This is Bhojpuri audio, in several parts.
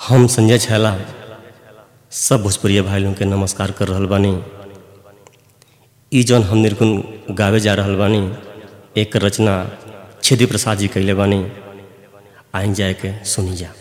हम संजय छैला सब भोजपुरिया भाई लोगन के नमस्कार कर रहल बानी ई जौन हम निर्गुण गावे जा रहल बानी एक रचना छेदी प्रसाद जी कैले बानी आइन जाए के सुनी जा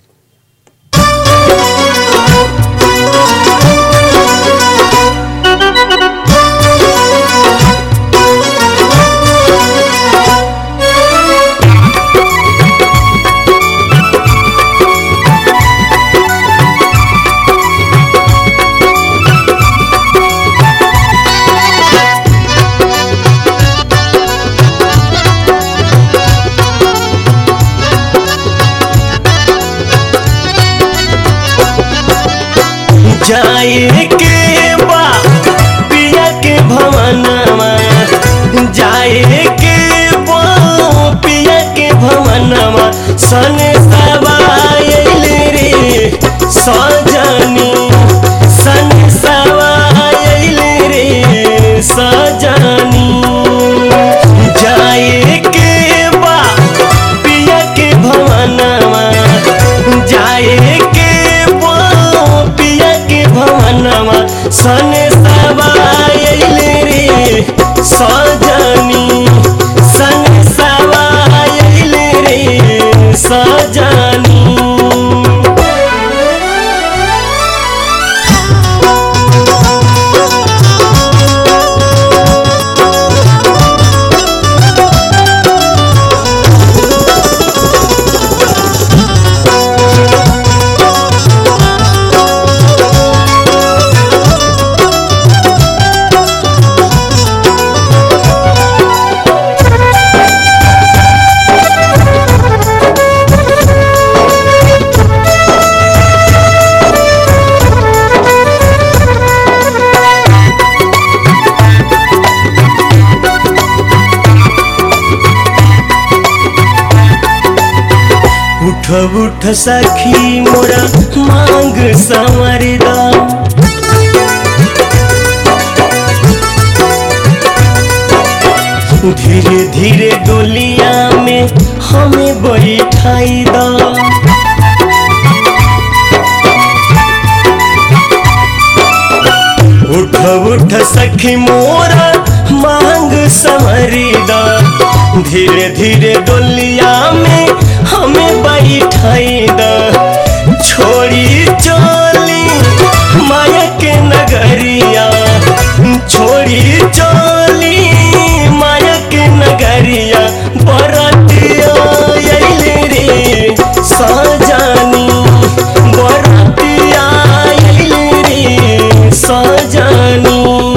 जाए के बा पिया के भवनमा जाए के बा पिया के भवनमा सन सवायल रे सजनी सन सवायल रे सजनी जाए के बा पिया के भवनमा जाए के बा पिया के भवनमा सन सवायल रे सजनी सन सवायल रे सजनी उठ उठ सखी मोरा मांग संवरदा धीरे धीरे डोलिया में हमें बैठाई दा उठ उठ सखी मोरा मांग संवरदा धीरे धीरे डोलिया में हमें बैठाई दा छोड़ी चोली माया के नगरिया छोड़ी चोली माया के नगरिया बरतिया अइले रे सजानी बरतिया अइले रे सजानी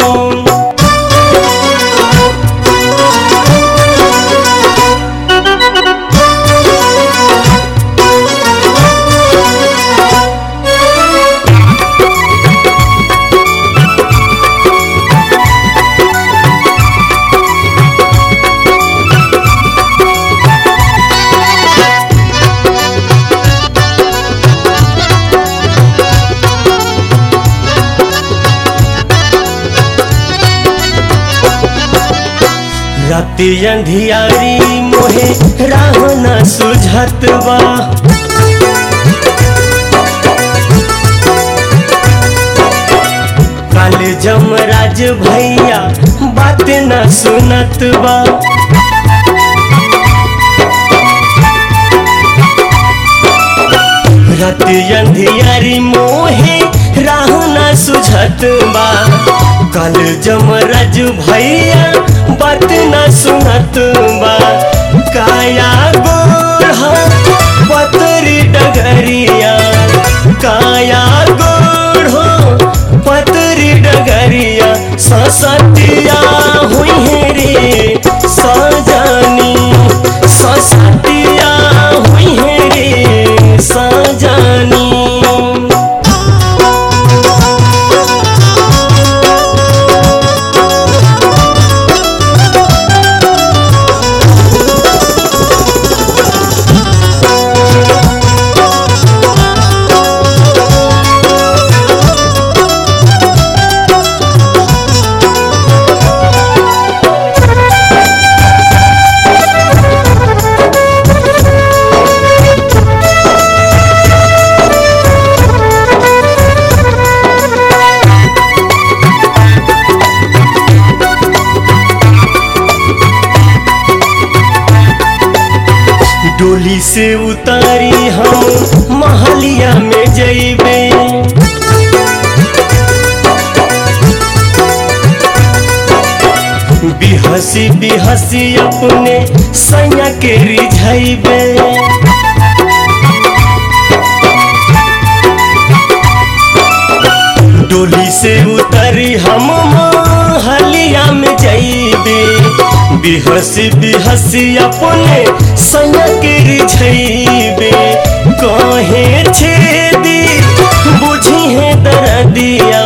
राति अंधियारी मोहे राह न सुझत बा काले जमराज भैया बात न सुनत बा राति अंधियारी मोहे राह न सुझत बा कल जमराज भैया बात न सुनत बा काया गोढ़ा पतरी डगरिया काया गोढ़ो पतरी डगरिया ससतिया हुई है रे सजानी ससतिया हुई है रे सजानी से उतारी हम महलिया में जइबे बिहसी बिहसी अपने सैया के रिझैबे डोली से उतरी हम महलिया में जइबे बिहसी बिहसी अपने सैया के रिझैबे कहे छेदी बुझी है दर्दिया